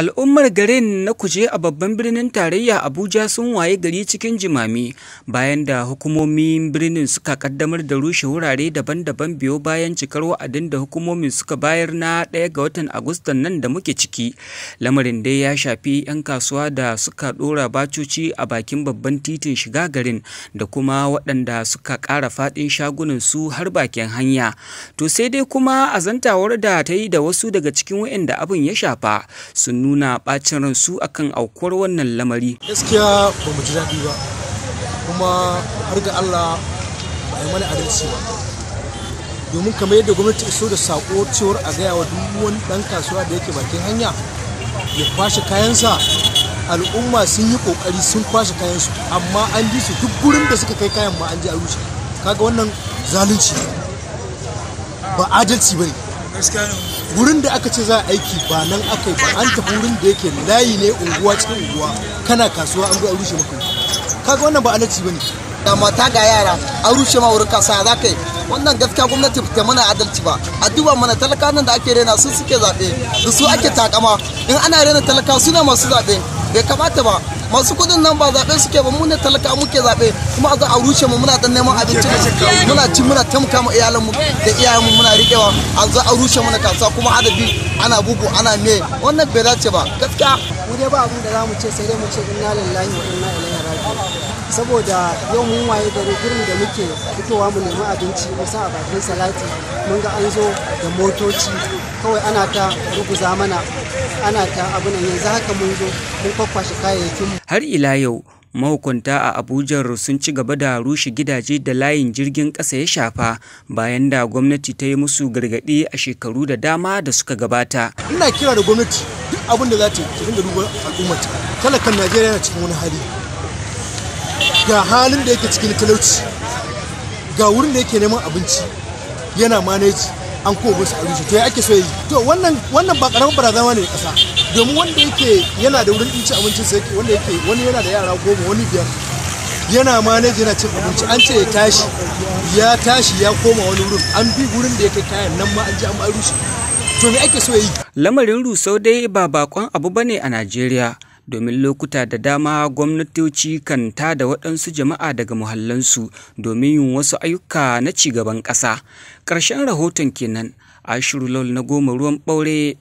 Al'ummar garin na kuje a babban birnin tarayya Abuja sun waye gari cikin jimami bayan da hukumomin birnin suka kaddamar da rushe wurare daban-daban biyo bayan cikar wa'adin da hukumomin suka bayar na ɗaya ga watan Agustan nan da muke ciki. Lamarin dai ya shafi 'yan kasuwa da suka ɗora bacoci a bakin babban titin shiga garin da kuma waɗanda suka ƙara faɗin shagunan su har bakin hanya. To sai dai kuma azantawar da ta yi da wasu daga cikin waɗanda abin ya shafa sun nuna ɓacin ransu akan aukuwar wannan lamari. gaskiya ba mu ji daɗi ba kuma har ga Allah ba a yi mana adalci ba domin kamar yadda gwamnati iso da sako cewar a gaya wa duk wani ɗan kasuwa da yake bakin hanya ya kwashe kayansa al'umma sun yi kokari sun kwashe kayansu amma an bi su duk gurin da suka kai kayan ma an je a rushe kaga wannan zalunci ne. ba adalci ba ne wurin da aka ce za a aiki ba nan aka yi ba an tafi wurin da yake layi ne unguwa cikin unguwa kana kasuwa an zo a rushe maka kaga wannan ba adalci bane da mata ga yara an rushe ma wurin kasa za ka yi wannan gaskiya gwamnati ta mana adalci ba a duba mana talakawan da ake rena su suke zaɓe da su ake takama in ana rena talaka su ne masu zaɓe bai kamata ba masu kudin nan ba zaɓe suke ba mu ne talaka muke zaɓe kuma a zo a rushe mu muna dan neman abinci muna ci muna tamka mu iyalan mu da iyayen mu muna riƙewa a zo a rushe mana kasuwa kuma adabi ana bugu ana me wannan bai dace ba gaskiya mu dai ba abin da za mu ce sai dai mu ce inna lillahi wa inna ilaihi raji'un saboda yau mun waye gari gurin da muke fitowa mu nemi abinci musa a bakin salati mun ga an zo da motoci kawai ana ta ruguza mana ana ta abu nan yanzu haka mun zo mun kwakwashe kayayyakin mu Har ila yau mahukunta a Abuja sun ci gaba da rushe gidaje da layin jirgin ƙasa ya shafa bayan da gwamnati ta yi musu gargaɗi a shekaru da dama da suka gabata. ina kira da gwamnati duk abin da za ta yi ta dinga duba al'ummata talakan Najeriya yana cikin wani hali ga halin da yake cikin talauci ga wurin da yake neman abinci yana maneji an kuma musu a rushe to ya ake so yi to wannan wannan ba karamin barazana ne kasa domin wanda yake yana da wurin cin abincin sa yake wanda yake wani yana da yara goma wani biyar yana maneji yana cin abinci an ce ya tashi ya tashi ya koma wani wurin an bi wurin da yake kayan nan ma an ji an ba rushe to me ake so ya yi Lamarin rusau dai ba bakon abu bane a Najeriya. domin lokuta da dama gwamnatoci kan tada waɗansu jama'a daga muhallansu domin yin wasu ayyuka na cigaban ƙasa. Ƙarshen rahoton kenan, Ashiru Lol na goma ruwan ɓaure